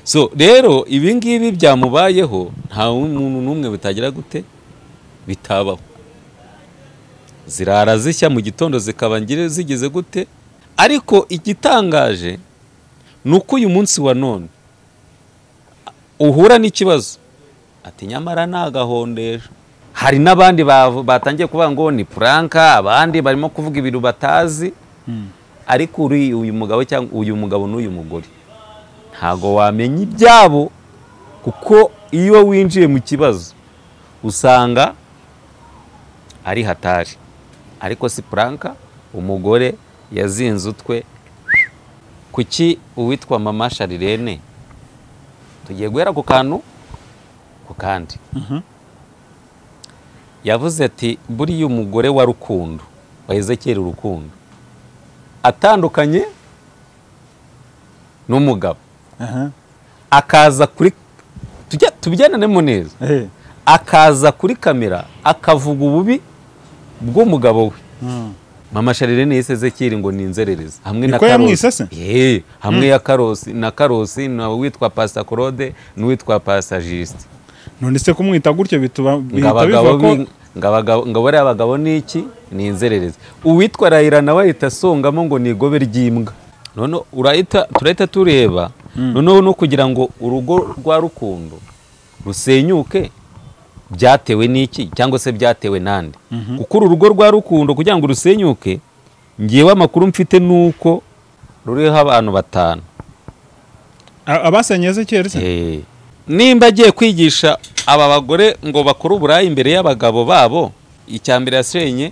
so rero ibi ngibi byamubayeho nta muntu n'umwe bitagira gute bitabaho zirara zishya mu gitondo zikaba zigeze gute ariko igitangaje ni uko uyu munsi wa none uhura n'ikibazo ati nyamara ni agahondesho hari n'abandi batangiye kuvuga ngo ni puranka abandi barimo kuvuga ibintu batazi ariko uri uyu mugabo cyangwa uyu mugabo n'uyu mugore ntabwo wamenya ibyabo kuko iyo winjiye mu kibazo usanga ari hatari ariko si puranka umugore yazinze utwe kuki uwitwa mama sharirene tugiye guhera ku kantu ku kandi yavuze ati buriya umugore wa rukundo waheze kera urukundo atandukanye n'umugabo akaza kuri tubyananemo neza akaza kuri kamera akavuga ububi bw'umugabo we mama sharirene yiseze kiri ngo ni inzererezi hamwe na karosi ye hamwe ya karosi na karosi na witwa pasta claude n'uwitwa pasta juste none se kumwita gutyo bituba bihita biva ko ngo bariya abagabo ni iki ni inzererezi uwitwa rayira nawe ahita asongamo ngo ni igobe ry'imbwa none urahita turahita tureba noneho no kugira ngo urugo rwa rukundo rusenyuke byatewe n'iki cyangwa se byatewe n'andi kuko uru rugo rwa rukundo kugira ngo rusenyuke ngewe amakuru mfite ni uko ruriho abantu batanu abasenyeze kera se nimba agiye kwigisha aba bagore ngo bakore uburayi imbere y'abagabo babo icya mbere yasenye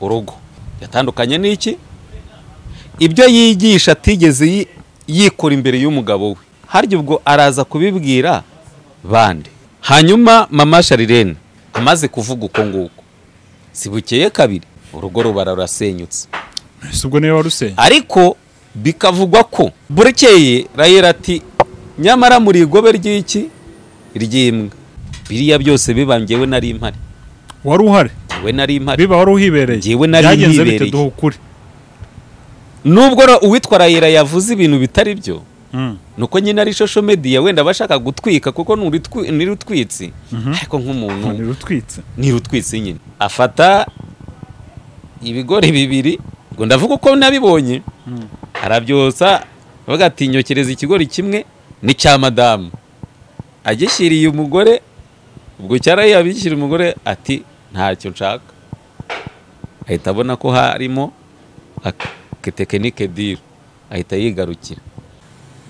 urugo yatandukanye n'iki ibyo yigisha atigeze yikora imbere y'umugabo we harya ubwo araza kubibwira bande hanyuma mama sharirene amaze kuvuga uko nguko si bukeye kabiri urugo rubara rurasenyutse ubwo niwe warusenye ariko bikavugwa ko burekeye rayera ati nyamara muri igobe ry'iki ry'imbwa biriya byose biba ngewe nari impari wari uhari ngewe nari impari biba wari uhibereye ngewe nari yibereye nubwo uwitwa rayera yavuze ibintu bitari byo nuko nyine ari shosho mediya wenda bashaka gutwika kuko ni rutwitsi ariko nk'umuntu ni rutwitsi nyine afata ibigori bibiri ngo ndavuga uko nabibonye arabyosa avuga ati nyokereza ikigori kimwe ni cya madamu agishyiriye umugore ubwo cyaraye yabishyira umugore ati ntacyo nshaka ahita abona ko harimo tekinike diri ahita yigarukira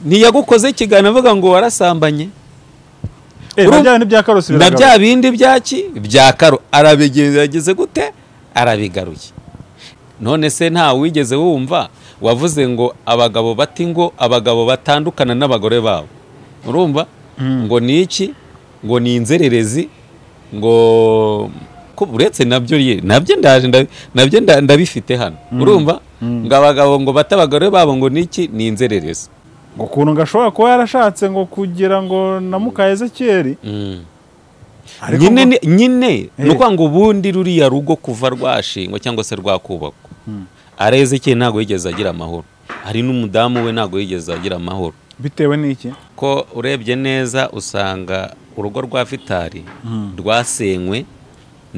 ntiyagukoze ikiganiro avuga ngo warasambanye na bya bindi byaki bya karo arabigerageze gute arabigaruye none se nta wigeze wumva wavuze ngo abagabo bati ngo abagabo batandukana n'abagore babo urumva ngo ni iki ngo ni inzererezi ngo uretse nabyo nabyo ndaje nabyo ndabifite hano urumva ngo abagabo ngo bata abagore babo ngo ni iki ni inzererezi ukuntu gashobora kuba yarashatse ngo kugira ngo na mukayezekeri nyine ni ukuvuga ngo ubundi ruriya rugo kuva rwashingwa cyangwa se rwakubakwa arezekeri ntabwo yigeze agira amahoro hari n'umudamu we ntabwo yigeze agira amahoro bitewe n'iki ko urebye neza usanga urugo rwa vitari rwasenywe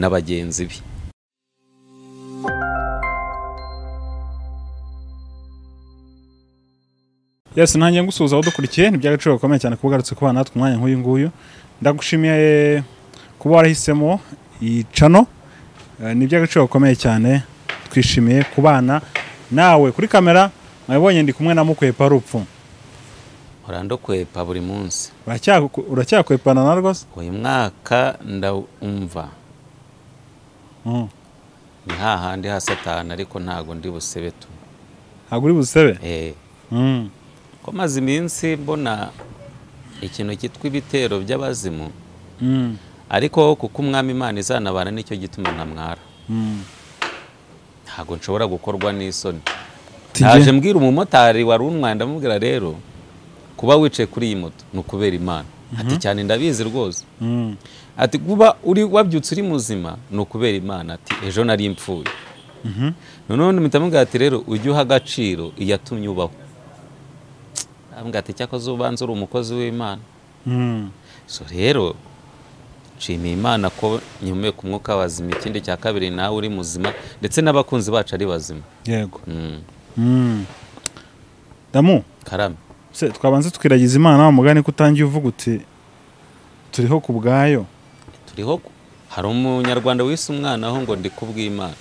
na bagenzi be yesi nanjye ngusuhuza aho dukurikiye ni iby'agaciro gakomeye cyane kuba ugarutse kuba natwe umwanya nk'uyu nguyu ndagushimiye kuba warahisemo iyi cano ni iby'agaciro gakomeye cyane twishimiye kubana nawe kuri kamera mwabibonye ndi kumwe na mukwepa rupfu urandokwepa buri munsi uracyakwepana na rwose uyu mwaka ndawumva ni hahandi hasatana ariko ntabwo ndi busebe tu ntabwo uri busebe ko maze iminsi mbona ikintu cyitwa ibitero by'abazimu ariko kuko umwami imana izanabana nicyo gituma ntamwara ntabwo nshobora gukorwa n'isoni naje mbwira umumotari wari umwanda amubwira rero kuba wicaye kuri iyi moto ni ukubera imana ati cyane ndabizi rwose ati kuba uri wabyutse uri muzima ni ukubera imana ati ejo nari impfuye noneho mpita mubwira ati rero ujye uha agaciro iyatumye ubaho ambwira ati cyakoze ubanza uri umukozi w'imana so rero nshimiye imana ko nyumeye ku mwuka wazima ikindi cya kabiri nawe uri muzima ndetse n'abakunzi bacu ari bazima yego Mm, damu karame se twabanza tukiragiza imana wa mugani ko utangiye uvuga uti turiho ku bwayo turiho ku- hari umunyarwanda wise umwana aho ngo ndi kubw'imana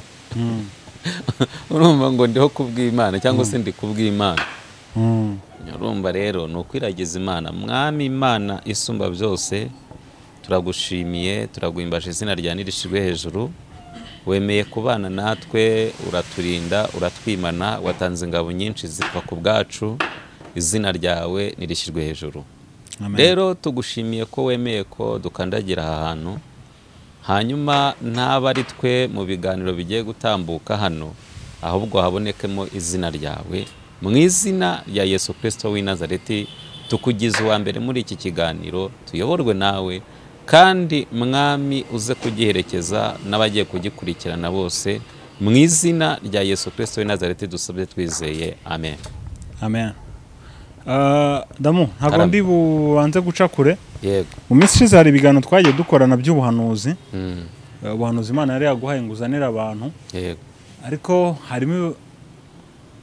urumva ngo ndiho kubw'imana cyangwa se ndi kubw'imana Mm. urumva rero ni ukwiragiza imana mwami imana isumba byose turagushimiye turaguhimbaje izina rya nirishijwe hejuru wemeye kubana natwe uraturinda uratwimana watanze ingabo nyinshi zipfa ku bwacu izina ryawe nirishyirwe hejuru Amen. rero tugushimiye ko wemeye ko dukandagira aha hantu hanyuma ntaba ari twe mu biganiro bigiye gutambuka hano ahubwo habonekemo izina ryawe mu izina rya yesu kirisito w'i nazareti tukugize uwa mbere muri iki kiganiro tuyoborwe nawe kandi mwami uze kugiherekeza n'abagiye kugikurikirana bose mu izina rya yesu kirisito w'i nazareti dusabye twizeye amen amen Ah, damu ntabwo Haram. ndi bubanze guca kure yego mu minsi ishize hari ibiganiro twagiye dukorana by'ubuhanuzi Mm, Eh, ubuhanuzi imana yari yaguhaye ngo uzanire abantu yego ariko harimo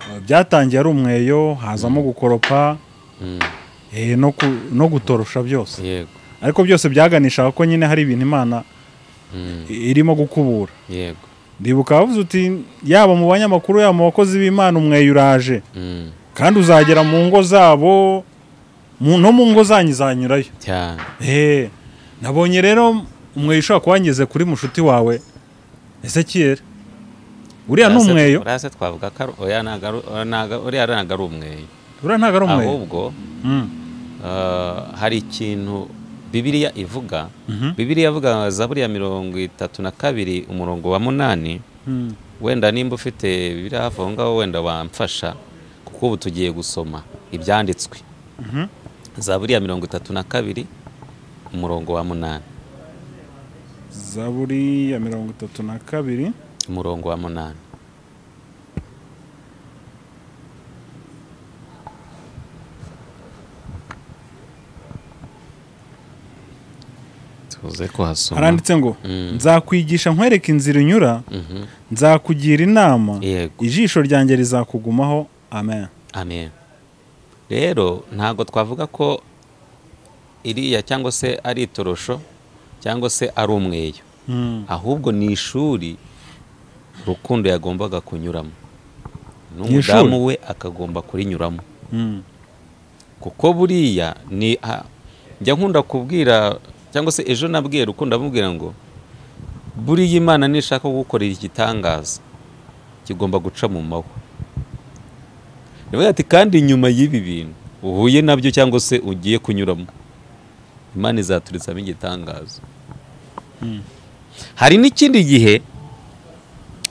eh, byatangiye ari umweyo hazamo gukoropa Mm, eh, no ku- no gutorosha byose yego ariko byose byaganishaga ko nyine hari ibintu imana Mm, i- irimo gukubura yego ndibuka wavuze uti yaba mu banyamakuru yaba mu bakozi b'imana umweyo uraje Mm, kandi uzagera mu ngo zabo mu- no mu ngo zanyu izanyurayo cyane Eh, nabonye rero umweyo ushobora kuba wangeze kuri mushuti wawe ese kera uriya ni Urase- umweyo urase twavuga ko ari- oya ntago ari- oya ntago- uriya ntago ari umweyo uriya ntabwo ari umweyo ahubwo Mm. eh, hari ikintu bibiliya ivuga Mhm. bibiliya ivuga zaburi ya mirongo itatu na kabiri umurongo wa munani Mm. wenda nimba ufite bibiri hafi aho ngaho wenda wamfasha kuko ubu tugiye gusoma ibyanditswe Mhm. zaburi ya mirongo itatu na kabiri umurongo wa munani zaburi ya mirongo itatu na kabiri umurongo wa munani tuze kuhasoma haranditse ngo Mm. nzakwigisha nkwereka inzira unyura Mhm. nzakugira inama yego ijisho ryanjye rizakugumaho amen amen rero ntabwo twavuga ko iriya cyangwa se ari itorosho cyangwa se ari umweyo Mm. ahubwo ni ishuri rukundo yagombaga kunyuramo ishuri? n'umudamu we akagomba kurinyuramo Mm. kuko buriya ni ah, njya nkunda kubwira cyangwa se ejo nabwiye rukundo amubwira ngo buriya imana nishaka gukorera igitangaza kigomba guca mu mahwa Ndavuga ati kandi nyuma y'ibi bintu uhuye nabyo cyangwa se ugiye kunyuramo imana izaturitsamo igitangaza hari n'ikindi gihe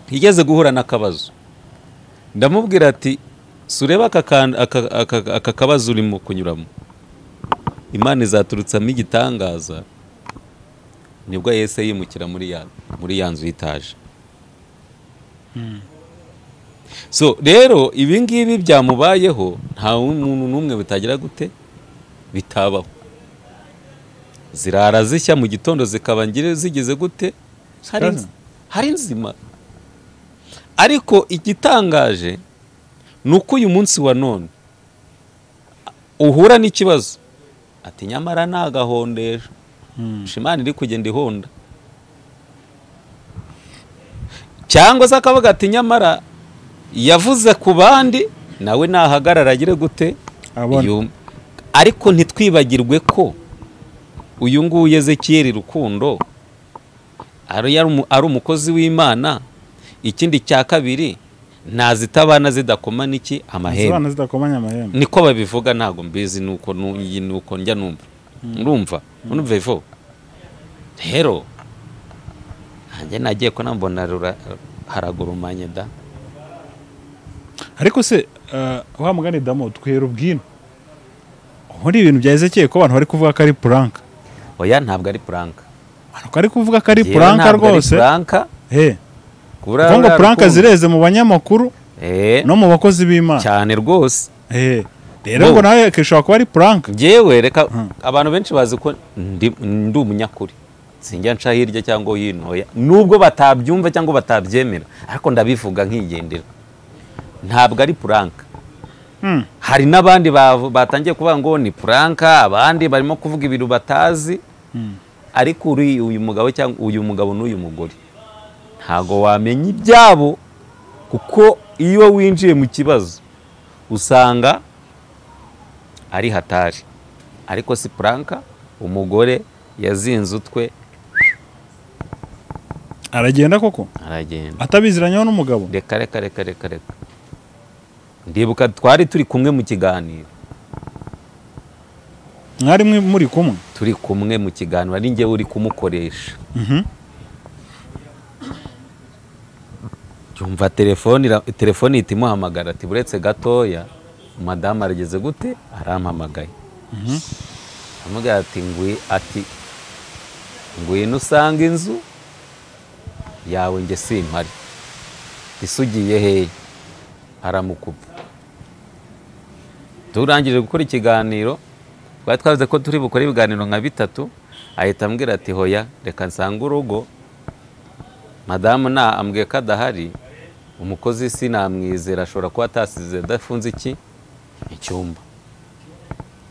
yigeze guhura n'akabazo ndamubwira ati surebe aka kan- aka- aka- aka kabazo urimo kunyuramo imana izaturutsamo igitangaza nibwo yese yimukira muri ya muri ya nzu y'itaje so rero ibi ngibi byamubayeho nta muntu n'umwe bitagira gute bitabaho zirara zishya mu gitondo zikaba ngire zigeze gute hari Zikaza. nzi- hari nzima ariko igitangaje ni uko uyu munsi wa none uhura n'ikibazo ati nyamara ntagahondesha Mm. imana iri kugenda ihonda cyangwa se akavuga ati nyamara yavuze ku bandi nawe nahagarara agire gute Abona. yume." ariko ntitwibagirwe ko uyu nguyu ezekiyeri rukundo ari yari umu- ari umukozi w'imana ikindi cya kabiri ntazitabana zidakoma n'iki amahembe Zibana zidakomanya amahembe niko babivuga ntabwo mbizi nuko nu- iyi nuko njya numva urumva urumva ivo rero nanjye nagiye ko nambona rura- haragurumanye da ariko se eh, wa mugani damo twihera ubwino muri ibintu bya ezekiyeli ko abantu bari kuvuga ko ari puranka oya ntabwo ari puranka abantu bari kuvuga ko ari Yewe puranka ntabwo ari rwose puranka Eh, kubura kuvuga ngo ruriya puranka rukundo. zireze mu banyamakuru Eh, no mu bakozi b'imana cyane rwose Eh, rero ngo nawe kishobora kuba ari puranke ngewe reka abantu benshi bazi ko ndi umunyakuri sinjya nca hirya cyangwa hino nubwo batabyumva cyangwa batabyemera ariko ndabivuga nkigendera ntabwo ari puranka hari n'abandi batangiye kuvuga ngo ni puranka abandi barimo kuvuga ibintu batazi ariko uri uyu mugabo cyangwa uyu mugabo n'uyu mugore ntabwo wamenya ibyabo kuko iyo winjiye mu kibazo usanga ari hatari ariko si puranka umugore yazinze utwe aragenda koko aragenda atabiziranyeho n'umugabo reka reka reka reka reka ndibuka twari turi kumwe mu kiganiro mwari muri kumwe turi kumwe mu kiganiro ari ngewe uri kumukoresha yumva telefone ihita imuhamagara ati buretse gatoya madamu arageze gute arampamagaye amubwira ati ngwi ati ngwino usanga inzu yawe nge simpari isugiye hehe aramukupa turangije gukora ikiganiro twari twavuze ko turi bukore ibiganiro nka bitatu ahita ambwira ati hoya reka nsange urugo madamu nta ambwiye ko adahari umukozi sinamwizera ashobora kuba atasize adafunze iki icyumba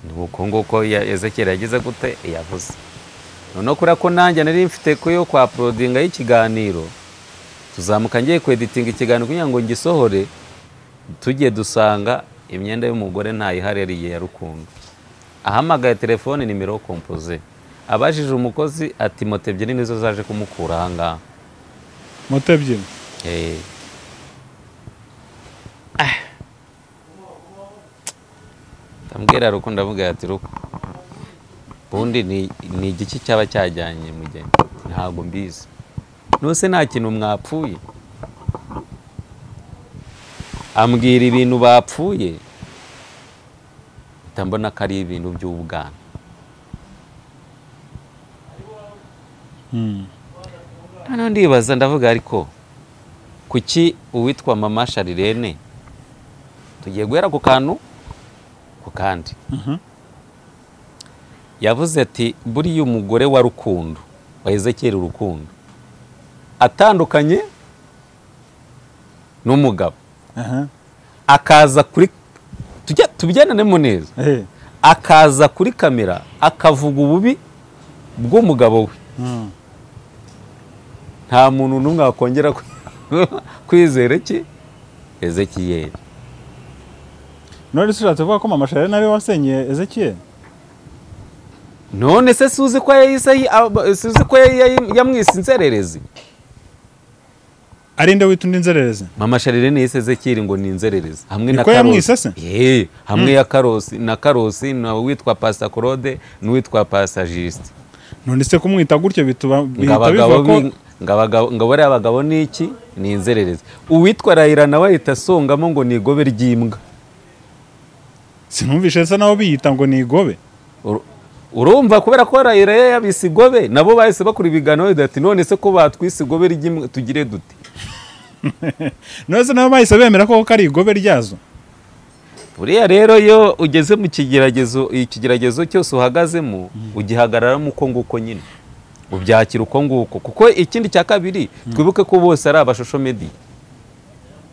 ni uko nguko ezekera yagize gute yavuze noneho kubera ko nanjye nari mfite yo kwa porodinga y'ikiganiro tuzamuka ngiye kweditinga ikiganiro kugira ngo ngisohore tujye dusanga imyenda y'umugore ntayihaririye ya rukundo ahamagaye telefone nimero kompoze abajije umukozi ati moto ebyiri nizo zaje kumukura aha ngaha moto ebyiri ndamubwira rukundo avuga ati ruko ubundi ni igiki cyaba cyajyanye mugeni ntabwo mbizi nuse nta kintu mwapfuye ambwira ibintu bapfuye ndabona ko ari ibintu by'ubwana noneho ndibaza ndavuga ariko kuki uwitwa mama sharirene tugiye guhera ku kantu ku kandi yavuze ati buriya umugore wa rukundo waheze kera urukundo atandukanye n'umugabo akaza kuri tujya tubijyananemo neza akaza kuri kamera akavuga ububi bw'umugabo we nta muntu n'umwe wakongera kwizera ki ezekiyeri none se ushatse kuvuga ko mama shari nawe wasenyeye ezekiyeri none se suzi ko suzi ko yamwise inzererezi ari nde wita undi nzererezi mama sharirene yise ezekiyeri ngo ni inzererezi hamwe na Niko yamwise se? karosi hamwe ya karosi na karosi na witwa pasta claude n'uwitwa pasta juste none se kumwita gutyo bituma ngo bihita bivuga abagabo ko bi- ngo abagabo- ngo bariya bagabo ni iki ni inzererezi uwitwa rayira nawe ahita asongamo ngo ni igobe ry'imbwa sinumvishe se nabo biyita ngo ni igobe Ur- urumva kubera ko rayira ye yabise igobe nabo bahise bakora ibiganiro bavuga ati none se ko batwise igobe ry'imbwa tugire dute none se nabo bahise bemera ko ko ari igobe ryazo buriya rero iyo ugeze mu kigeragezo ikigeragezo cyose uhagazemo ugihagararamo uko nguko nyine ubyakira uko nguko kuko ikindi cya kabiri twibuke ko bose ari abashosho mediya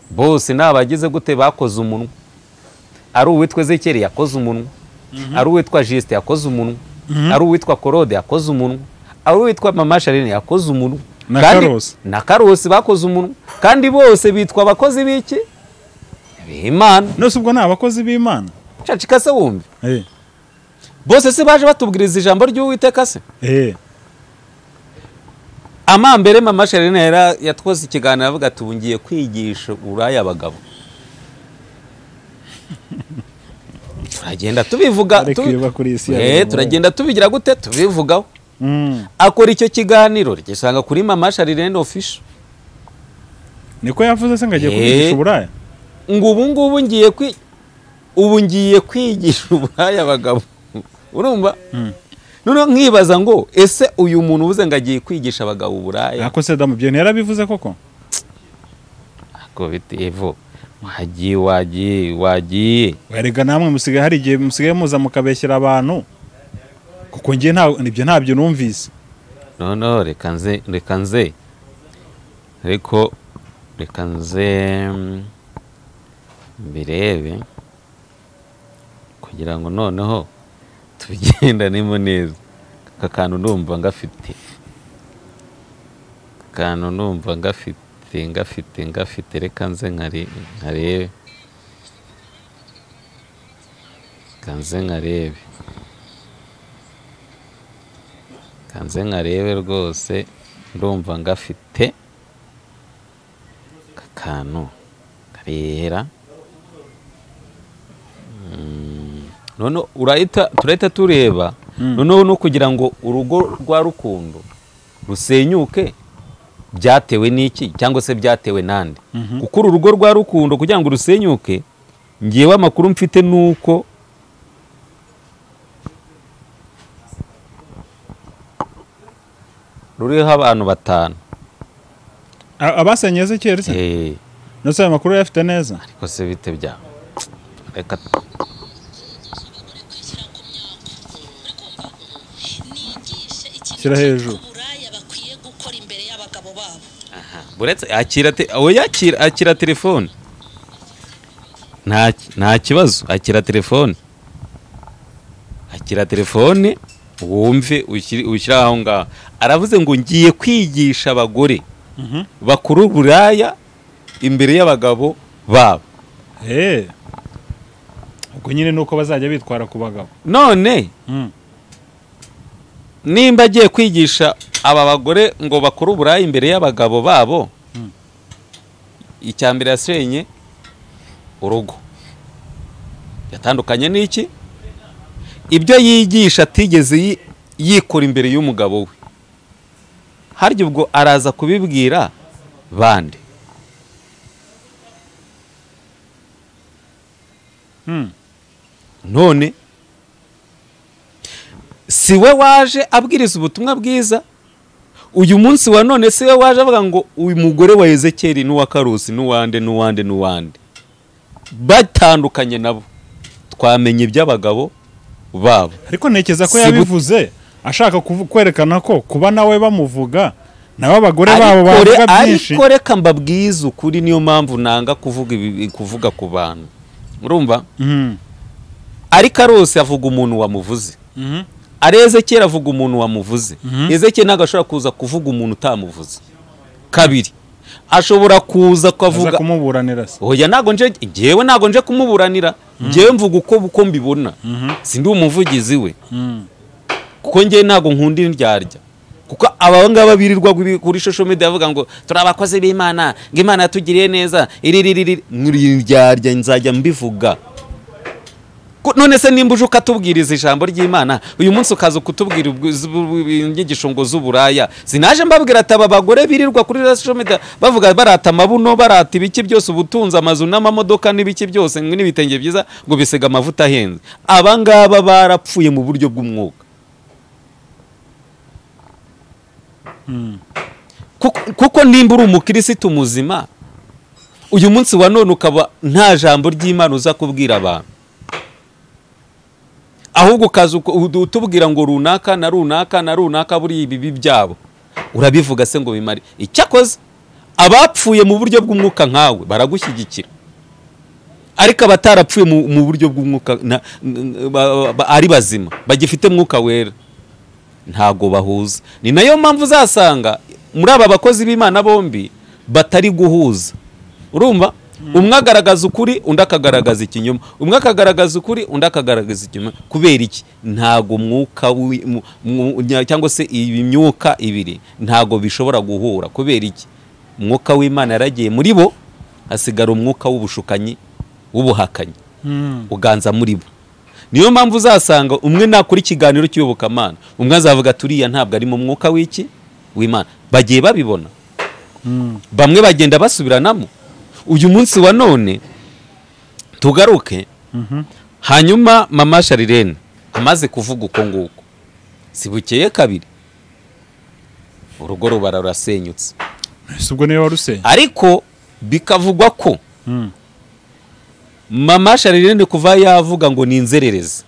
bose ni abagize gute bakoze umunwa ari uwitwa ezekeri yakoze umunwa ari uwitwa jisite yakoze umunwa ari uwitwa korode yakoze umunwa ari uwitwa mama sharine yakoze umunwa Na Kandi- Karosi. na karosi bakoze umunwa kandi bose bitwa abakozi b'iki b'imana nose ubwo ni abakozi b'imana cacika se wumve Eh, bose se baje batubwiriza ijambo ry'uwiteka se eh, amambere mama sharine yara yatwoze ikiganiro avuga ati ubu ngiye kwigisha uraya abagabo turagenda tubivuga Ariko tubi- iyo kuri iyi si ya Eh, buri turagenda tubigira gute tubivugaho mm, akora icyo kiganiro ryisanga kuri mama sharine official niko yavuze se ngo agiye Eh. kubigisha uburaya ngo ubu ngubu ngiye kwi ubu ngiye kwigisha uburaya abagabo urumva noneho nkibaza ngo ese uyu muntu uvuze ngo agiye kwigisha abagabo uburaya ako se damu ibyo ntiyarabivuze koko Ako biti evo wagiye wagiye wagiye werega namwe musigaye hari igihe musigaye muza mukabeshyira abantu kuko njye nta nibyo ntabyo numvise noneho reka nze reka nze ariko reka nze mm, mbirebe kugira ngo noneho tubigendanemo neza aka kantu ndumva ngafite aka kantu ndumva ngafite ngafite ngafite reka nze nkari- nkarebe reka nze nkarebe reka nze nkarebe rwose ndumva ngafite aka kantu karera none urahita turahita tureba noneho no kugira ngo urugo rwa rukundo rusenyuke byatewe n'iki cyangwa se byatewe n'andi kuko uru rugo rwa rukundo kugira ngo rusenyuke ngewe amakuru mfite ni uko ruriho abantu batanu A- abasenye Ezekiel se Eh, ndetse ayo makuru yafite neza ariko se bite bya reka Shyira hejuru. uburaya bakwiye gukora imbere y'abagabo babo uretse akira te- aho yakira akira telefone nta nta kibazo akira telefone akira telefone wumve ushyire- ushyire aho ngaho aravuze ngo ngiye kwigisha abagore bakuru buraya imbere y'abagabo babo Eh. ubwo nyine ni uko bazajya bitwara ku bagabo none Mm. nimba agiye kwigisha aba bagore ngo bakore uburaya imbere y'abagabo babo icya mbere yasenye urugo yatandukanye n'iki ibyo yigisha atigeze yi- yikora imbere y'umugabo we harya ubwo araza kubibwira bande Mm. none si we waje abwiriza ubutumwa bwiza uyu munsi wa none si we waje avuga ngo uyu mugore wa ezekeri n'uwa karusi n'uwande n'uwande n'uwande batandukanye nabo twamenye iby'abagabo babo ariko ntekereza ko Si bu- yabivuze ashaka kuvu- kwerekana ko kuba nawe bamuvuga nawe abagore babo ariko re- bavuga byinshi ariko reka mbabwize ukuri niyo mpamvu nanga kuvuga ibi- kuvuga ku bantu urumva Mhm. ari karusi avuga umuntu wamuvuze Mhm. ari ezekeri avuga umuntu wamuvuze Mhm. ezekeri ntabwo ashobora kuza kuvuga umuntu utamuvuze kabiri ashobora kuza aza kuvuga kumuburanira se oya ntabwo nje ngewe ntabwo nje kumuburanira ngewe mvuga uko uko mbibona sindi umuvugizi we Mm. kuko ngewe ntabwo nkunda indyarya kuko aba ngaba birirwa kuri- kuri social media bavuga ngo turi abakozi b'imana ngo imana yatugiriye neza iri riri riri muri indyarya nzajya mbivuga Ko- none se nimba uje ukatubwiriza ijambo ry'imana uyu munsi ukaza kutubwira ubw- z- bu- bu- inyigisho ngo z'uburaya sinaje mbabwira ati aba bagore birirwa kuri social media bavuga barata amabuno barata ibiki byose ubutunzi amazu n'amamodoka n'ibiki byose n'ibitenge byiza ngo bisiga amavuta ahenze aba ngaba barapfuye mu buryo bw'umwuka Kuko- kuko nimba uri umukirisitu muzima uyu munsi wa none ukaba nta jambo ry'imana uza kubwira abantu ahubwo ukaza uko- udu- utubwira ngo runaka na runaka na runaka buriya ibibi byabo urabivuga se ngo bimare icyakoze abapfuye mu buryo bw'umwuka nkawe baragushyigikira ariko abatarapfuye mu, mu buryo bw'umwuka na- n- ba- ba- ari bazima bagifite mwuka wera ntago bahuza ni nayo mpamvu uzasanga muri aba bakozi b'imana bombi batari guhuza urumva umwe agaragaza ukuri undi akagaragaza ikinyoma umwe akagaragaza ukuri undi akagaragaza ikinyoma kubera iki ntago umwuka wi- mu- mu- nya- cyangwa se iyi myuka ibiri ntago bishobora guhura kubera iki umwuka w'imana yaragiye muri bo hasigara umwuka w'ubushukanyi w'ubuhakanyi Mm. uganza muri bo niyo mpamvu uzasanga umwe nakora ikiganiro cy'iyobokamana umwe azavuga ati uriya ntabwo ari mu mwuka w'iki w'imana bagiye babibona bamwe bagenda basubiranamo uyu munsi wa none tugaruke hanyuma mama sharirene amaze kuvuga uko nguko si bukeye kabiri urugo rubara rurasenyutse si ubwo niwe waruseye ariko bikavugwa ko mama sharirene kuva yavuga ngo ni inzererezi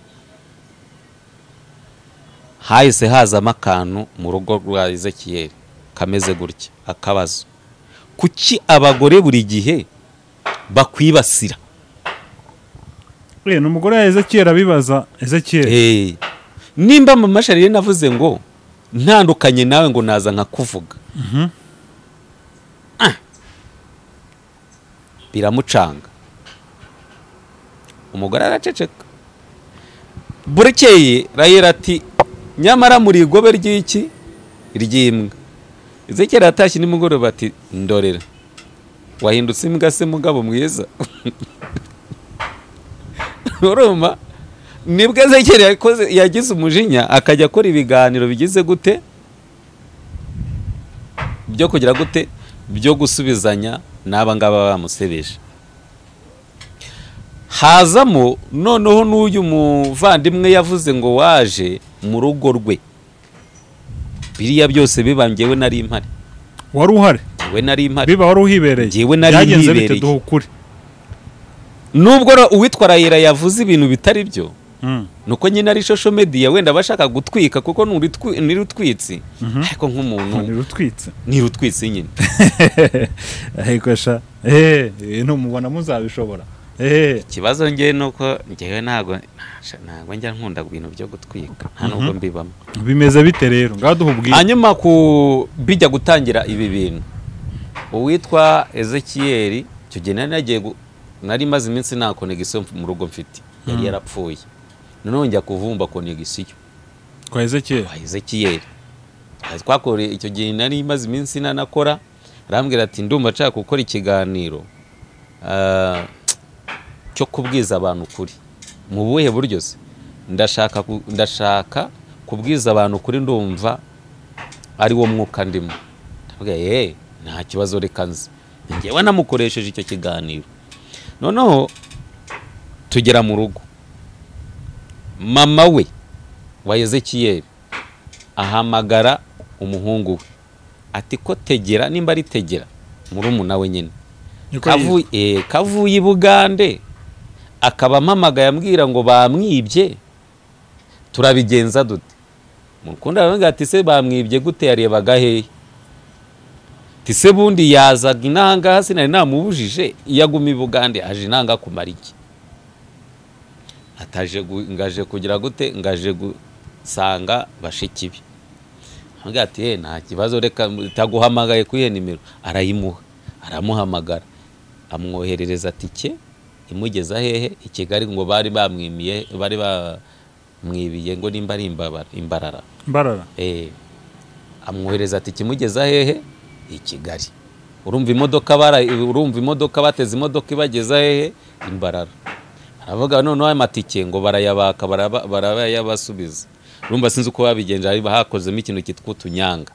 hahise hazamo akantu mu rugo rwa ezekiyeri kameze gutya akabazo kuki abagore buri gihe bakwibasira Eh, ni umugore wa ezekiyeli abibaza ezekiyeli Eh, nimba mama sharirene avuze ngo ntandukanye nawe ngo naza nkakuvuga Mhm. Ah. biramucanga umugore araceceka burekeye rayera ati nyamara muri igobe ry'iki ry'imbwa ezekiyeli atashye nimugoroba ati ndorera wahindutse imbwa se mugabo mwiza urumva nibwo ezekiyeli yakoze yagize umujinya akajya akora ibiganiro bigize gute byo kugira gute byo gusubizanya n'aba ngaba bamusebeje hazamo noneho n'uyu muvandimwe yavuze ngo waje mu rugo rwe biriya byose biba ngewe nari impari wari uhari ngewe nari impari biba wari uhibereye Njyewe nari byagenze bite nibereye. duha ukuri nubwo ra- uwitwa rayira yavuze ibintu bitari byo Mm. nuko nyine ari shosho mediya wenda bashaka gutwika kuko nurutwi- nirutwitsi Mhm. ariko nk'umuntu ntirutwitse nirutwitsi nyine ariko sha eh ntumubona muzabishobora eh ikibazo ngewe ni uko ngewe ntabwo ntabwo njya nkunda ibintu byo gutwika nta nubwo mbibamo bimeze bite rero ngaho duha ubwiza hanyuma ku bijya gutangira ibi bintu uwitwa ezekiyeri icyo gihe nari nagiye gu- nari maze iminsi nta konegisiyo mu rugo mfite yari yarapfuye noneho njya kuvumba konegisiyo kwa ezekiyeli kwa ezekiyeri Aha twakore icyo gihe nari maze iminsi nanakora arambwira ati ndumva nshaka gukora ikiganiro ah, cyo kubwiza abantu ukuri mu buhe buryo se ndashaka ku- ndashaka kubwiza abantu ukuri ndumva ari wo mwuka ndimo ndavuga ye nta kibazo reka nzi njyewe namukoresheje icyo kiganiro noneho tugera mu rugo mama we wa ezekiyeli ahamagara umuhungu we ati ko tegera nimba ari tegera murumuna we nyine Niko kavuye eh, kavuye i bugande akaba ampamagaye ambwira ngo bamwibye turabigenza dute mukundi aravuga ati se bamwibye gute yarebaga hehe ati se bundi yazaga inanga sinari namubujije iyo aguma i bugande aje inanga kumara iki ataje gu- ngaje kugira gute ngaje gusanga bashiki be avuga ati "Eh, nta kibazo reka itaguhamagaye kuri iyo nimero arayimuha aramuhamagara amwoherereza tike imugeza hehe i kigali ngo bari bamwimiye bari bamwibiye ngo nimba ari imbabara- imbarara mbarara Eh, amwohereza ati kimugeza hehe i kigali urumva imodoka bara urumva imodoka bateze imodoka ibageza hehe imbarara aravuga noneho ayo matike ngo barayabaka baraba- barayabasubiza urumva sinzi uko babigenje hari hakozemo ikintu cyitwa utunyanga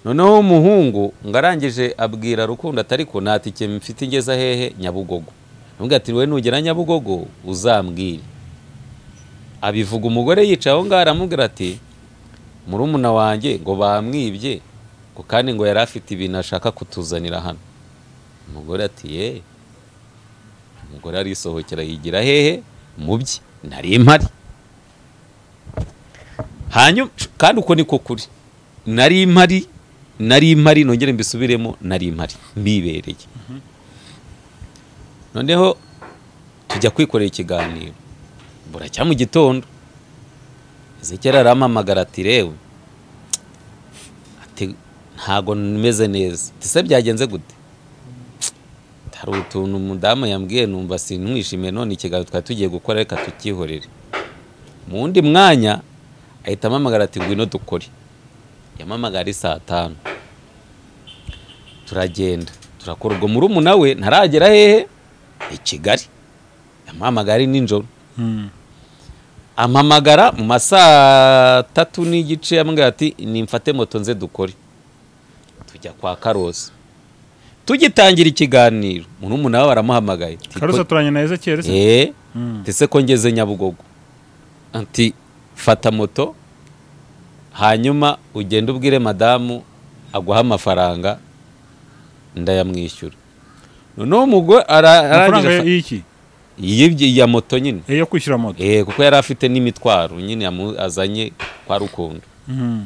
noneho umuhungu ngarangije abwira rukundo atari ko nta tike mfite ingeza hehe nyabugogo aravuga ati we nugera nyabugogo uzambwire abivuga umugore yicaye aho ngaho aramubwira ati murumuna wanjye ngo bamwibye ngo kandi ngo yari afite ibintu ashaka kutuzanira hano umugore ati ye umugore arisohokera yigira hehe mu bye nari impari hanyuma kandi uko niko kuri nari impari nari impari nongere mbisubiremo nari impari mbibereye noneho tujya kwikorera ikiganiro buracya mu gitondo ezekiyeli arampamagara ati rewe ati ntago meze neza ati se byagenze gute Tsk, hari utuntu umudamu yambwiye numva sinwishimiye none ikiganiro twari tugiye gukora reka tukihorere mu wundi mwanya ahita ampamagara ati ngwino dukore yampamagara ari saa tanu turagenda turakora ubwo murumuna we ntaragera hehe i kigali yampamagara ari nijoro Mm. ampamagara mu ma saa tatu n'igice ambwira ati nimfate moto nze dukore tujya kwa karosi tugitangira ikiganiro murumuna we baramuhamagaye Ati, karusa "Ko- turanye na ezekiyeli se Eh, Mm. ati, "Se ko ngeze nyabugogo ati fata moto hanyuma ugende ubwire madamu aguha amafaranga ndayamwishyura noneho umugore ara- amafaranga arangije y'iki Yibye ya moto nyine iyo kwishyura moto eh kuko yari afite n'imitwaro nyine yamu- azanye kwa rukundo Mhm.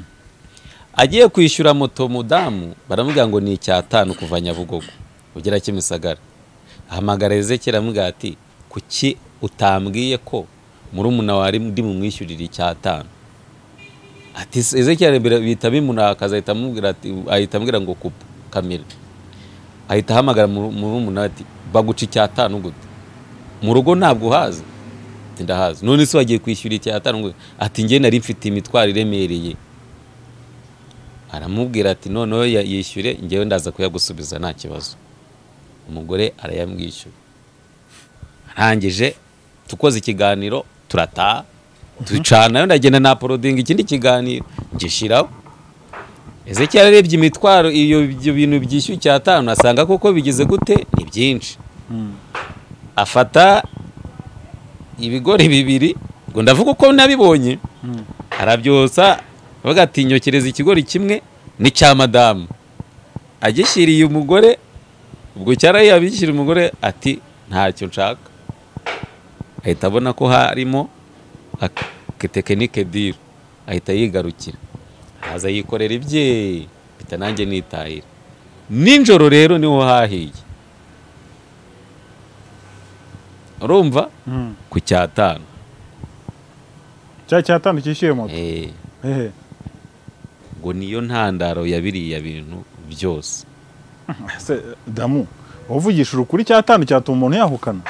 agiye kwishyura moto mudamu baramubwira ngo ni icyatanu kuva nyabugogo ugera kimisagara ahamagara ezekera aramubwira ati kuki utambwiye ko murumuna wawe ndi mumwishyurira icyatanu ati ezekera bihita bimunakaza ahita amubwira ati ahita ambwira ngo kupa kamera ahita ahamagara muru- murumuna we ati baguca icyatanu gute mu rugo ntabwo uhazi Ati, ndahazi none se wagiye kwishyura icyatanu gute ati njye nari mfite imitwaro iremereye aramubwira ati noneho ya- yishyure ngewe ndaza kuyagusubiza nta kibazo umugore arayamwishyura arangije tukoze ikiganiro turataha ducanayo ndagenda na porodinga ikindi kiganiro gishiraho ezekiyeli arebye imitwaro iyo ibyo bintu byishyuye icyatanu asanga koko bigize gute ni byinshi afata ibigori bibiri ngo ndavuga uko nabibonye arabyosa avuga ati nyokereza ikigori kimwe n'icya madamu agishyiriye umugore ubwo cyarayi abishyira umugore ati ntacyo nshaka ahita abona ko harimo aketekinike diri ahita yigarukira aza yikorera ibye mpita nanjye nitahira nijoro rero niho hahiye urumva Mhm. ku cyatanu cya cyatanu cyishyuye moto Eh, hehe ngo niyo ntandaro ya biriya bintu byose se damu uvugisha ukuri cyatanu cyatuma umuntu yahukana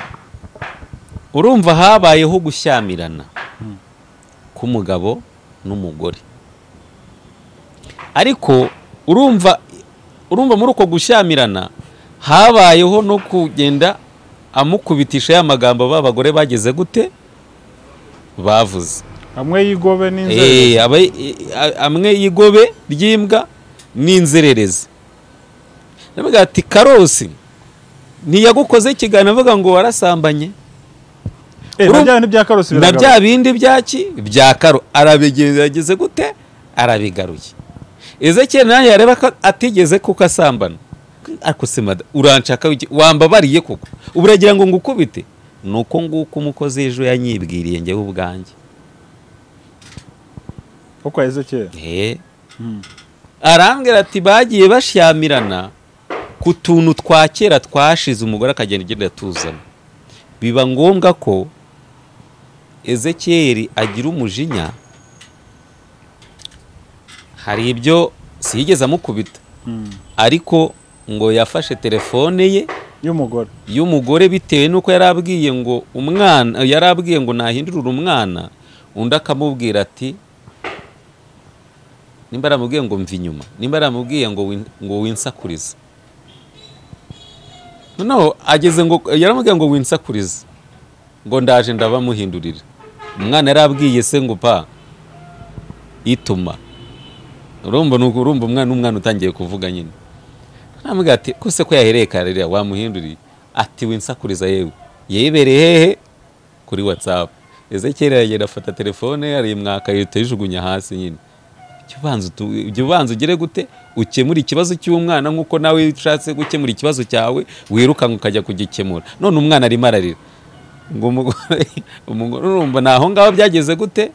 urumva habayeho gushyamirana k'umugabo n'umugore ariko urumva urumva muri uko gushyamirana habayeho no kugenda amukubitisha ya magambo b'abagore bageze gute bavuze amwe yigobe n'inzego Eh, aba- eh, a- amwe y'igobe ry'imbwa n'inzererezi ndavuga ati karosi ntiyagukoze ikiganiro avuga ngo warasambanye Eh, na bya bintu bya karosi na bya bindi byaki bya karo arabigerageze gute arabigaruye ezekiyeli nawe yareba ko atigeze kuko asambana ariko se mada uranshaka wiki- wambabariye kuko ubu uragira ngo ngukubite ni uko nguko umukozi ejo yanyibwiriye njyewe ubwanjye kuko yaheze kera Eh. arambwira ati bagiye bashyamirana ku tuntu twa kera twashize umugore akagenda agenda atuzana biba ngombwa ko ezekiyeli agira umujinya hari ibyo siyigeze amukubita ariko ngo yafashe telefone ye y'umugore y'umugore bitewe n'uko yari abwiye ngo umwana yari abwiye ngo nahindurire umwana undi akamubwira ati nimba aramubwiye ngo mva inyuma nimba aramubwiye ngo win- ngo winsakurize noneho ageze ngo yaramubwiye ngo winsakurize ngo ndaje ndabamuhindurira umwana yari abwiye se ngo pa ituma urumva ni uko- urumva umwana umwana utangiye kuvuga nyine namubwira ati ko se ko yahereye karerera wamuhinduriye ati winsakuriza yewe yibereye hehe kuri whatsapp ezekiyeli aragenda afata telefone ye arimwaka yihita ayijugunya hasi nyine Jya ubanza utu- jya ubanza ugere gute ukemura ikibazo cy'umwana nk'uko nawe ushatse gukemura ikibazo cyawe wirukanka ukajya kugikemura none umwana arimo ararira ngo umugore umugore urumva ni aho ngaho byageze gute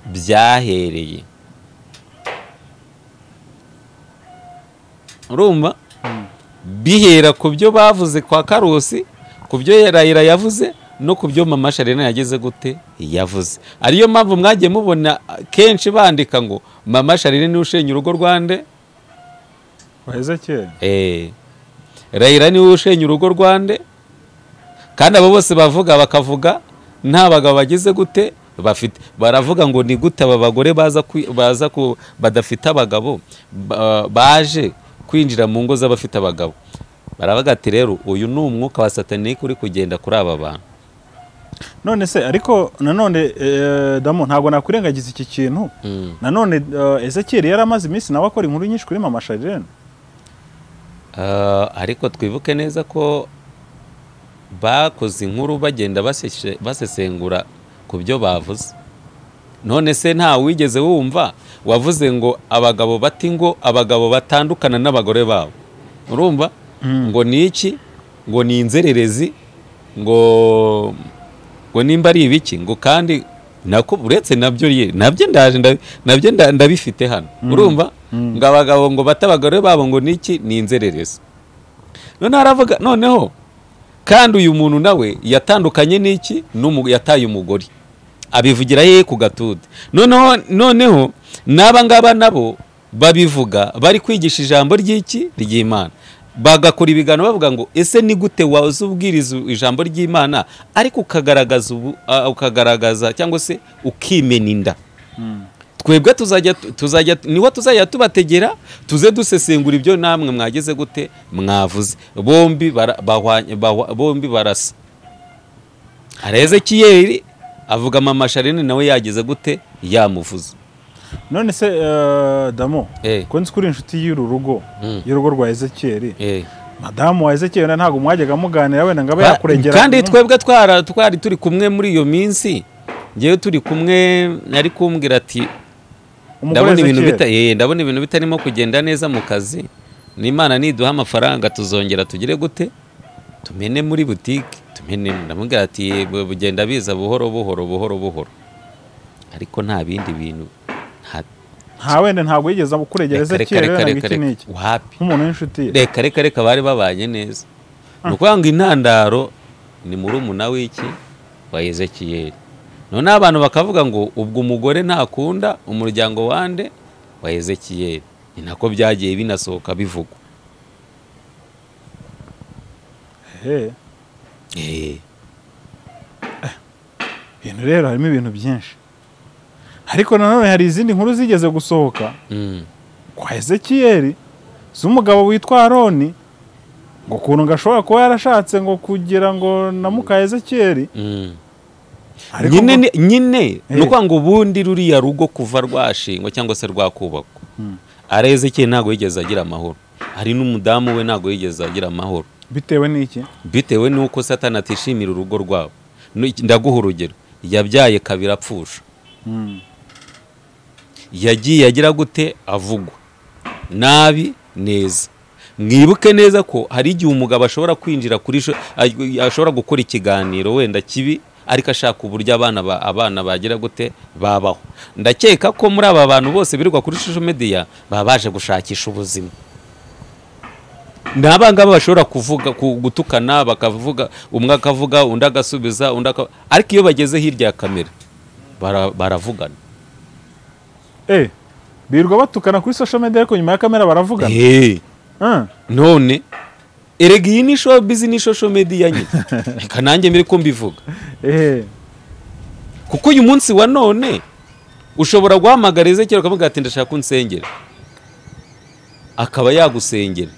byahereye urumva bihera ku byo bavuze kwa karusi ku byo yarayira yavuze no ku byo mama sharena yageze gute yavuze ariyo mpamvu mwagiye mubona kenshi bandika ngo mama sharena niwe ushenya urugo rwande waheze kera Eh, rayira niwe ushenya urugo rwande kandi abo bose bavuga bakavuga nta bagabo bagize gute bafite baravuga ngo ni gute aba bagore baza kwi- baza ku badafite abagabo ba- baje kwinjira mu ngo z'abafite abagabo baravuga ati rero uyu ni umwuka wa satanike uri kugenda kuri aba bantu none se ariko nanone eh, damu ntabwo nakwirengagiza iki kintu nanone eh, ezekiyeli yari amaze iminsi nawe akora inkuru nyinshi kuri mama sharirene Ah, ariko twibuke neza ko bakoze inkuru bagenda baseshe- basesengura ku byo bavuze none se nta wigeze wumva wavuze ngo abagabo bati ngo abagabo batandukana n'abagore babo urumva ngo ni iki ngo ni inzererezi ngo ngo nimba ari ibiki ngo kandi nako uretse nabyo ye nabyo ndaje ndabi- nabyo nda- ndabifite hano urumva ngo abagabo ngo bata abagore babo ngo niki ni inzererezi none haravuga noneho kandi uyu muntu nawe yatandukanye n'iki n'umu- yataye umugore abivugira ye ku gatuti noneho noneho n'aba ngaba nabo babivuga bari kwigisha ijambo ry'iki ry'imana bagakora ibiganiro bavuga ngo ese ni gute waza ubwiriza ijambo ry'imana ariko ukagaragaza ubu- ah, ukagaragaza cyangwa se ukimena inda twebwe tuzajya tuzajya niho tuzajya tubategera tuze dusesengura ibyo namwe mwageze gute mwavuze bombi bara- bahwanye- bahwa- bombi barasa hari ezekiyeri avuga mama sharine nawe yageze gute yamuvuze none se eh, damo Eh. ko nzi ko uri inshuti y'uru rugo y'urugo rwa ezekiyeli Eh. madamu wa ezekiyeli wenda ntabwo mwajyaga muganira wenda ngo abe yakurengera kandi Mm. twebwe twara- twari turi kumwe muri iyo minsi ngewe turi kumwe ari kumbwira ati Umugore ndabona ibintu bita Ezekiel. eh, ndabona ibintu bitarimo kugenda neza mu kazi n'imana niduha amafaranga tuzongera tugire gute tumene muri butike tumene ndamubwira ati "Eh, bu- bugenda biza buhoro buhoro buhoro buhoro ariko nta bindi bintu nta nta wenda ntabwo yigeze kurengera reka reka ezekiyeli reka wenda ngo reka iki n'iki reka wapi nk'umuntu w'inshuti ye reka reka reka bari babanye neza ni ukuvuga ngo intandaro ni murumuna w'iki wa ezekiyeli noneho abantu bakavuga ngo ubwo umugore ntakunda umuryango wande wa ezekiyeli ni nako byagiye binasohoka bivugwa Eh, Eh, ibintu rero harimo ibintu byinshi ariko nanone hari izindi nkuru zigeze gusohoka mm, kwa ezekiyeli z'umugabo witwa aroni ngo ukuntu ngo ashobora kuba yarashatse ngo kugira ngo na muka ezekiyeli mm. ariko nyine ngo- ni- nyine Eh. ni ukuvuga ngo ubundi ruriya rugo kuva rwashingwa cyangwa se rwakubakwa ari ezekiyeli ntabwo yigeze agira amahoro hari n'umudamu we ntabwo yigeze agira amahoro bitewe n'iki bitewe n'uko satani atishimira urugo rwabo Nu- iki- ndaguha urugero yabyaye kabiri apfusha Mm. yagiye agira gute avugwa nabi neza mwibuke neza ko hari igihe umugabo ashobora kwinjira kuri sho- ay- ashobora gukora ikiganiro wenda kibi ariko ashaka uburyo abana ba- abana bagira gute babaho ndakeka ko muri aba bantu bose birirwa kuri social media baba baje gushakisha ubuzima ni abangaba bashobora kuvuga ku- gutukana bakavuga umwe akavuga undi agasubiza undi aka ariko iyo bageze hirya ya kamera bara- baravugana eh birirwa batukana kuri social media ariko nyuma ya kamera baravugana Eh. Ah, none erega iyi ni showbiz ni social media nyine reka nanjye mbere ko mbivuga eh kuko uyu munsi wa none ushobora guhamagara ezekera ukavuga ati ndashaka ko unsengera akaba yagusengera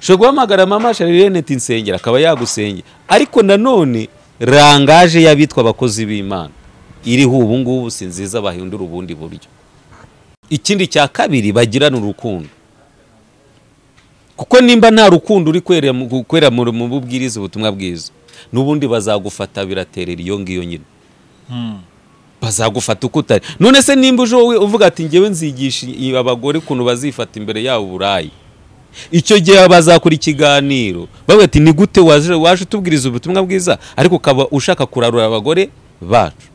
ushobora guhamagara mama sharirene ati nsengera akaba yagusengera ariko nanone rangaje y'abitwa abakozi b'imana iriho ubu ngubu si nziza bahindura ubundi buryo ikindi cya kabiri bagirana urukundo kuko nimba nta rukundo uri kwera mu- kwera mu mu bubwiriza ubutumwa bwiza n'ubundi bazagufata biraterera iyo ngiyo nyine bazagufata uko utari none se nimba uje wowe uvuga ati ngewe nzigisha i- abagore ukuntu bazifata imbere yabo burayi icyo gihe bazakora ikiganiro bavuga ati ni gute waje waje utubwiriza ubutumwa bwiza ariko ukaba ushaka kurarura abagore bacu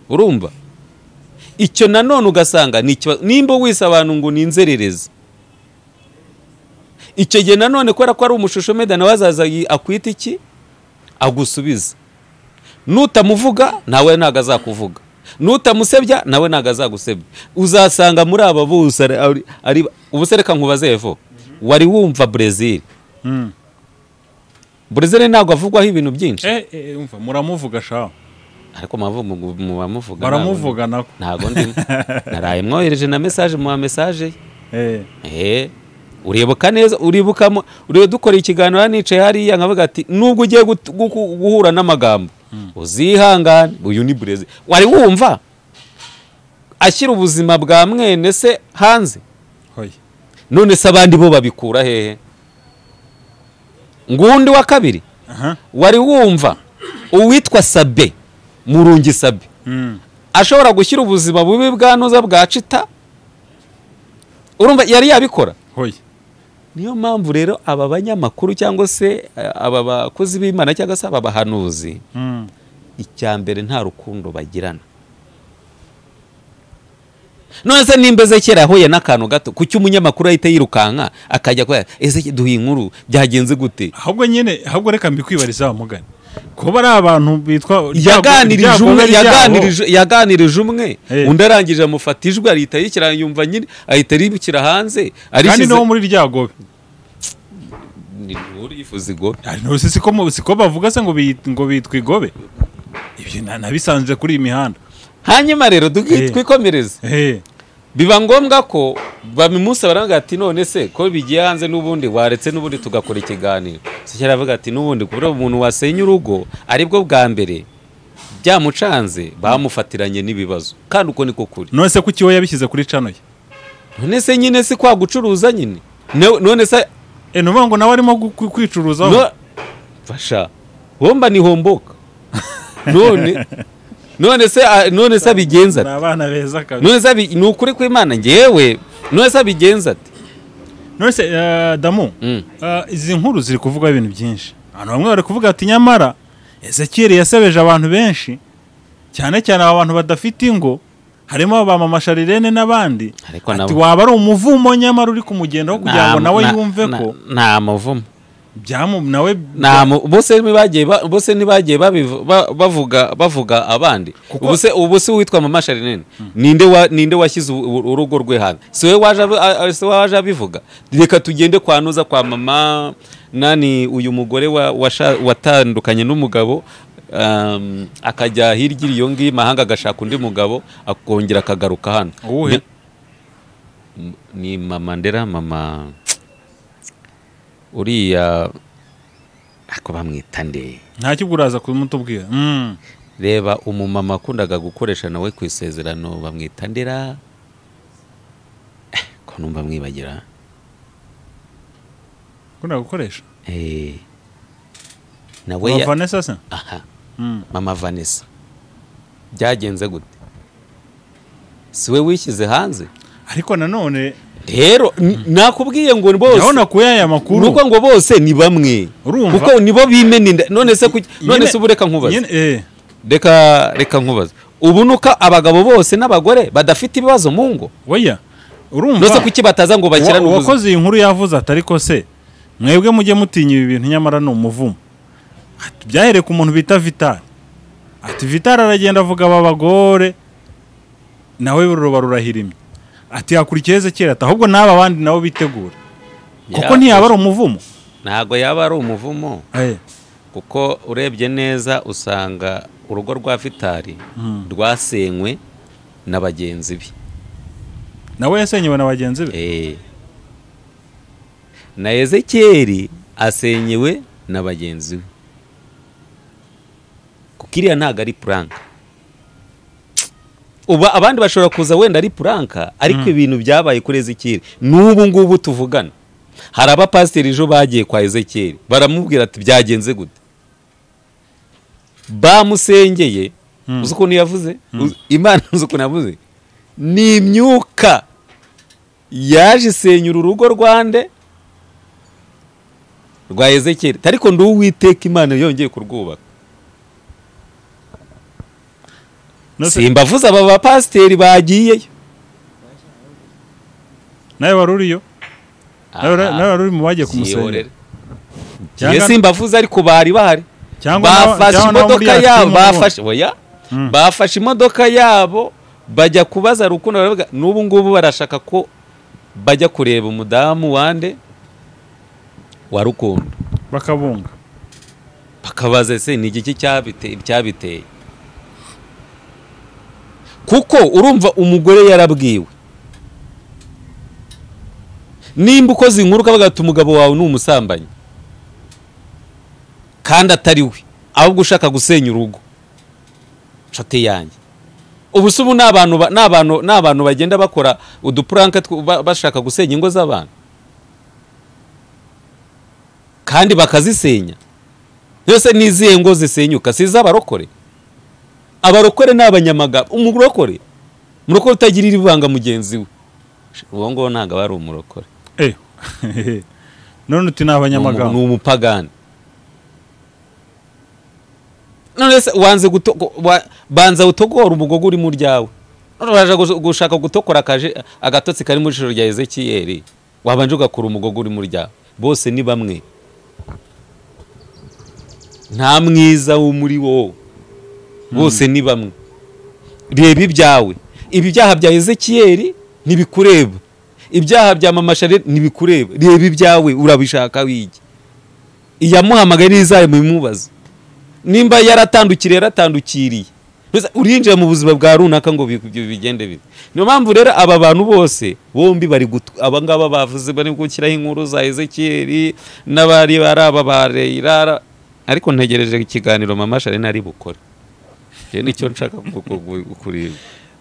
urumva icyo nanone ugasanga ni ikibazo nimba wise abantu ngo ni inzererezi icyo gihe nanone kubera ko ari umushusho meda nawe azaza yi- akwita iki agusubiza nutamuvuga nawe ntabwo azakuvuga nutamusebya nawe ntabwo azagusebya uzasanga muri aba bose ari- ari- ari- ubuse reka nkubaze evo wari wumva brezil Mm. brezil ntabwo avugwaho ibintu byinshi eh eh, umva muramuvuga shaho ariko mubavu- mu- mu bamuvuga baramuvuga nako ntabwo ndimo naraye mwohereje na mesaje muha mesaje ye eh Eh, uribuka neza uribuka mu- uribuka dukora ikiganiro hano nicaye hariya nkavuga ati nubwo ugiye gut- guku- guhura n'amagambo uzihangane uyu ni burezi wari wumva ashyira ubuzima bwa mwene se hanze hoya none se abandi bo babikura hehe ngundi wa kabiri aha wari wumva uwitwa sabe murungi sabe Mm. ashobora gushyira ubuzima bubi bwa noza bwa cita urumva yari yabikora hoya niyo mpamvu rero aba banyamakuru cyangwa se eh, aba bakozi b'imana cyangwa se aba bahanuzi Mm. icya mbere nta rukundo bagirana none se nimba ezekera yahuye n'akantu gato kuki umunyamakuru ahita yirukanka akajya kubera ese duhe inkuru byagenze gute ahubwo nyine ahubwo reka mbikwibariza wa mugani kuba ari abantu bitwa yaganirije ibyago umwe biba ari ibyabo. yaganirije yaganirije umwe Eh. undi arangije amufata ijwi ahita yikira yumva nyine ahita aribukira hanze kandi arishyize no muri ryago ni nturi yifuza igobe siko mu- siko bavuga se ngo bi- ngo bitwa igobe ibyo na- nabisanzwe kuri iyi mihanda hanyuma rero Eh. duki- twikomereze Eh, biba ngombwa ko baba umunsi baravuga ati none se ko bigiye hanze n'ubundi waretse n'ubundi tugakora ikiganiro sikera aravuga ati n'ubundi kubera umuntu wasenya urugo aribwo bwa mbere byamucanze bamufatiranye n'ibibazo kandi uko niko kuri none se kuki we yabishyize kuri cano ye none se nyine si kwa gucuruza nyine Ne- none se Eh, ni ukuvuga ngo nawe arimo gu- kwi- kwicuruzaho no fasha womba ni homboka none none se ah, none se abigenza ni ate? abana beza kabisa none se abi- ni ukuri kw'imana ngewe none se abigenza ati none se eh, damu Mm. eh, izi nkuru ziri kuvuga ibintu byinshi abantu bamwe bari kuvuga ati nyamara ezekiyeri yasebeje abantu benshi cyane cyane aba bantu badafite ingo harimo ba mama sharirene n'abandi Ariko ati nabo- waba ari umuvumo nyamara uri kumugendaho kugira ngo Nta- nawe na- yumve na- ko nta muvumo byamu nawe nta mu- bose ntibagiye ba- bose ntibagiye babivu- ba- bavuga bavuga abandi ubu se ubu se witwa mama sharinene ninde wa- ninde washyize u- u- urugo rwe hanze si we waje abi- a- a- si we waje abivuga reka tugende kwa nuza kwa mama nani uyu mugore wa- washa- watandukanye n'umugabo um, akajya hirya iyo ngiyo imahanga agashaka undi mugabo akongera akagaruka hano Uwuhe? Ni- ni mama ndera mama uriya ako bamwita nde ntacyo ubwo uraza kumutubwira Mm. reba umumama wakundaga gukoresha nawe ku isezerano bamwita ndera Eh, ko numva mwibagira ukunda gukoresha Eh, nawe ya- vanessa se aha Mm. mama vanessa byagenze gute si we wishyize hanze ariko nanone rero n- nakubwiye ngo bose urabona kuya aya ni makuru uko ngo bose ni bamwe Urumva? kuko nibo bimena inda none se kuki- none Nyine- se ubu reka nkubaze nyine- eh, reka reka nkubaze ubu ni uko abagabo bose n'abagore badafite ibibazo mu ngo oya urumva nose kuki bataza ngo bakirane ubuzima Uwa- uwakoze iyi nkuru yavuze atari ko se mwebwe mujye mutinya ibi bintu nyamara ni umuvumo Ati, byahereye ku muntu bita vitali ati vitali aragenda avuga aba bagore nawe ruba rurahirimye ati hakurikiye ezekiyeli ati ahubwo n'aba bandi nabo bitegure kuko Ya, ntiyaba ari umuvumo ntabwo yaba ari umuvumo Eh, kuko urebye neza usanga urugo rwa vitari Mm. rwasenywe na bagenzi be nawe yasenyewe na bagenzi be Eh. na ezekiyeli asenyewe na bagenzi be kuko iriya ntabwo ari puranka ubu abandi bashobora kuza wenda ari puranka ariko ibintu byabaye kuri ezekiyeli n'ubu ngubu tuvugana hari abapasiteri ejo bagiye kwa ezekiyeli baramubwira ati byagenze gute bamusengeye uzi ukuntu yavuze Uzi- imana uzi ukuntu yavuze ni imyuka yaje isenyura urugo rwande rwa ezekiyeli ariko ndi uwiteka imana yongeye kurwubaka No se- simbavuze aba bapasiteri bagiyeyo nawe wari uriyo nawe Aha. nawe wari uri mu bagiye Yihorere. kumusenyera Ngiye simbavuze ariko bari bahari cyangwa nawe- bafashe cyangwa nawe muri imodoka ya yabo timu n'ubundi. bafashe oya Mm. bafashe imodoka yabo bajya kubaza rukundo baravuga n'ubu ngubu barashaka ko bajya kureba umudamu wande wa rukundo bakabunga bakabaza se ni igiki cyabite- cyabiteye kuko urumva umugore yarabwiwe nimba ukoze inkuru ukavuga ati umugabo wawe ni umusambanyi kandi atari we ahubwo ushaka gusenya urugo nshuti yanjye ubu se ubu ni abantu ba- ni abantu- ni abantu bagenda bakora udupuranka two- ba- bashaka gusenya ingo z'abantu kandi bakazisenya yose ni izihe ngo zisenyuka si iz'abarokore abarokore ni abanyamagabo umurokore umurokore utagirira ibanga mugenzi we uwo nguwo ntabwo aba ari umurokore Eh. none uti ni ni abanyamaganga umupagani none se wanze guto- wa- banza utogora umugogo uri mu ryawe none waje gus- gushaka gutokora akaje- agatotsi kari mu jisho rya ezekiyeli wabanje ugakura umugogo uri mu ryawe bose ni bamwe nta mwiza wo muri wowe bose ni bamwe reba ibyawe ibyaha bya ezekiyeli ntibikureba ibyaha bya mama Charlotte ntibikureba reba ibyawe urabishaka wige iyamuhamagaye n'izayo mubimubaze nimba yaratandukiriye yaratandukiriye Mbese urinjira mu buzima bwa runaka ngo bi- bi- bigende bibi niyo mpamvu rero aba bantu bose bombi bari gutu- aba ngaba bavuze bari gushyiraho inkuru za ezekiyeli n'abari bari aba ba reyirara ariko ntegereje ikiganiro mama Charlotte ari bukore Njye nicyo nshaka ku- ku- ku- kureba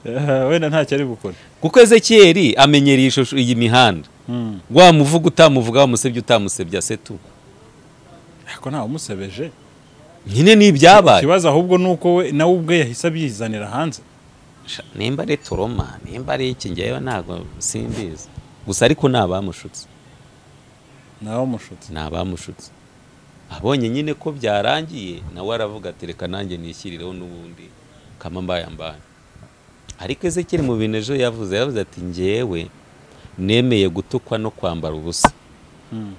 Eh, wenda ntacyo ari bukore kuko ezekiyeli amenyereye ishusho iyi mihanda Mm. wamuvuga utamuvuga wamusebye utamusebye asetu ariko ntawe umusebeje nyine ni ibyabaye ikibazo ahubwo ni uko we nawe ubwe yahise abyizanira hanze Sha, nimba ari toroma nimba ari iki ngewe ntabwo simbizi gusa ariko ni abamushutse nawe mushutse ni abamushutse abonye nyine ko byarangiye nawe aravuga ati reka nanjye nishyirireho n'ubundi kama mbaye mbaye ariko ezekiyeli mu bintu ejo yavuze yavuze ati ngewe nemeye gutukwa no kwambara ubusa Mm.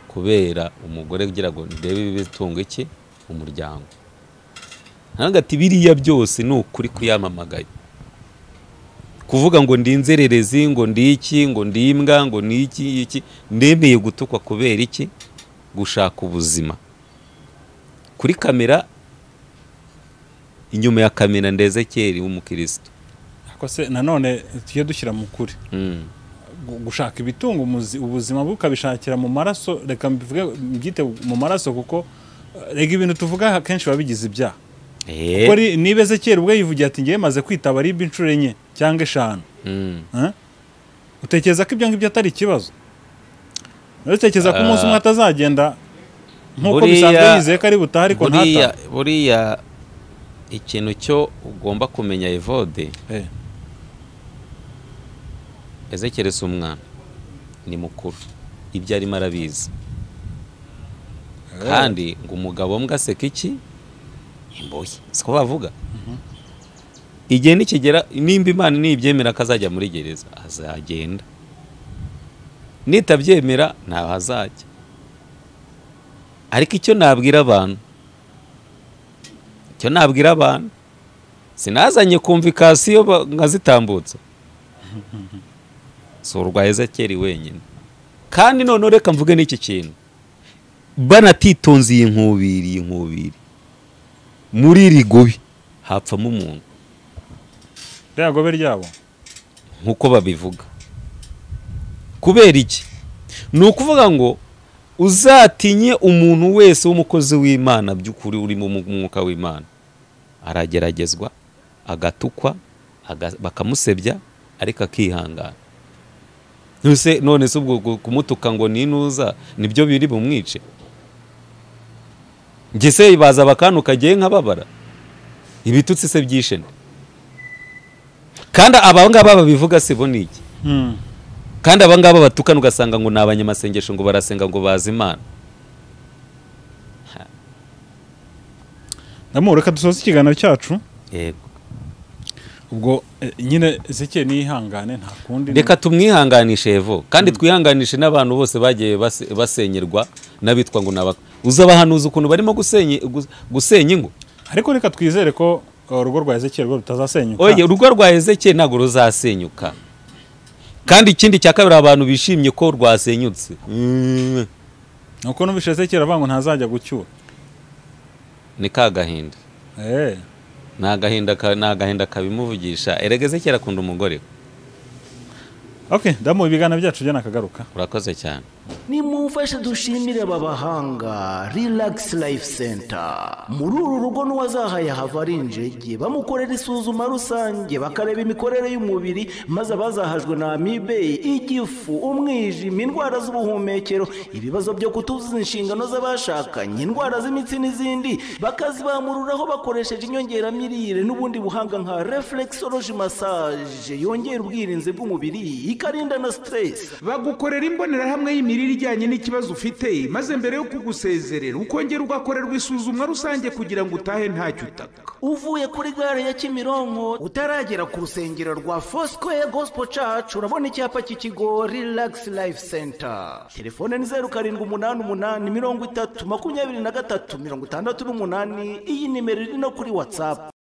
kubera umugore ugira ngo ndebe ibitunga iki umuryango ntabwo ati biriya byose ni ukuri kuyamamagaye kuvuga ngo ndi inzererezi ngo ndi iki ngo ndi imbwa ngo ndi iki iki ndemeye gutukwa kubera iki gushaka ubuzima kuri kamera inyuma ya kamera ndeze kera w'umukirisitu ariko se nanone tujye dushyira mu kuri Mm. gu- gushaka ibitunga umuzi- ubuzima bwe ukabishakira mu maraso reka mbivuge mbyite mu maraso kuko eh, rega ibintu tuvuga aha kenshi biba bigize ibyaha Eh. kuko ri- niba ezekiyeli ubwe yivugiye ati ngewe maze kwitaba ribi inshuro enye cyangwa eshanu Mm. Eh? utekereza ko ibyo ngibyo atari ikibazo utekereza ko umunsi umwe atazagenda nk'uko Buriya- bisanzwe yizeye ko ari butaha ariko buriya ntata buriya ikintu cyo ugomba kumenya evode Eh, ezekere si umwana ni mukuru ibyo arimo arabizi kandi ngo umugabo mbwa aseka iki imboye siko bavuga igihe nikigera nimba imana nibyemera ko azajya muri gereza azagenda nitabyemera ntaho azajya ariko icyo nabwira abantu icyo nabwira abantu sinazanye kumvikasiyo ba- nkazitambutsa si urwa ezekeri wenyine kandi noneho reka mvuge n'iki kintu banatitonze iyi nkubiri iyi nkubiri muri iri gobi hapfamo umuntu ririya gobe ryabo nk'uko babivuga kubera iki ni ukuvuga ngo uzatinye umuntu wese w'umukozi w'imana by'ukuri urimo mu mwuka w'imana arageragezwa agatukwa aga- bakamusebya ariko akihangana Nuse- none se ubwo ku- kumutuka ngo ninuza nibyo biri bumwice njye se baza bakantu kagiye nk'ababara ibitutsi se byishe nde kandi abangaba babivuga si bo ni iki Mm. kandi abangaba batukana ugasanga ngo ni abanyamasengesho ngo barasenga ngo bazi imana Namu, reka dusoze ikiganiro cyacu yego ubwo eh, nyine ezekiyeli niyihangane nta kundi reka tumwihanganishe evo kandi twihanganishe n'abantu bose bagiye base- basenyerwa n'abitwa ngo ni abak- uzabahanuza ukuntu barimo gusenya gu- gusenya ingo ariko reka twizere ko uh, urugo rwa ezekiyeli rwo rutazasenyuka oye urugo rwa ezekiyeli ntabwo ruzasenyuka kandi ikindi cya kabiri abantu bishimye ko rwasenyutse Mm, nuko numvise ezekiyeli avuga ngo ntazajya gucyura ni ka gahinda Eh, ni agahinda ka- ni agahinda kabimuvugisha erega ezekiyeli akunda umugore we. ok damu ibiganiro byacu byo nakagaruka urakoze cyane nimumfashe dushimire aba bahanga relax life center muri uru rugo n'uwazahaye hava ari injege bamukorera isuzuma rusange bakareba imikorere y'umubiri maze abazahajwe na amibe igifu umwijima indwara z'ubuhumekero ibibazo byo kutuzuza inshingano z'abashakanye indwara z'imitsi n'izindi bakazibamururaho bakoresheje inyongeramirire n'ubundi buhanga nka reflexology massage yongera ubwirinzi bw'umubiri ikarinda na stress bagukorera imbonerahamwe y'imirire ibijyanye n'ikibazo ufite maze mbere yo kugusezerera ukongera ugakorerwa isuzumwa rusange kugira ngo utahe ntacyo utaka uvuye kuri gare ya kimironko utaragera ku rusengero rwa fosikoye gosipo cacu urabona icyapa cy'ikigo rilagisi layifu senta telefone ni zeru karindwi umunani umunani mirongo itatu makumyabiri na gatatu mirongo itandatu n'umunani iyi nimero iri no kuri watsapu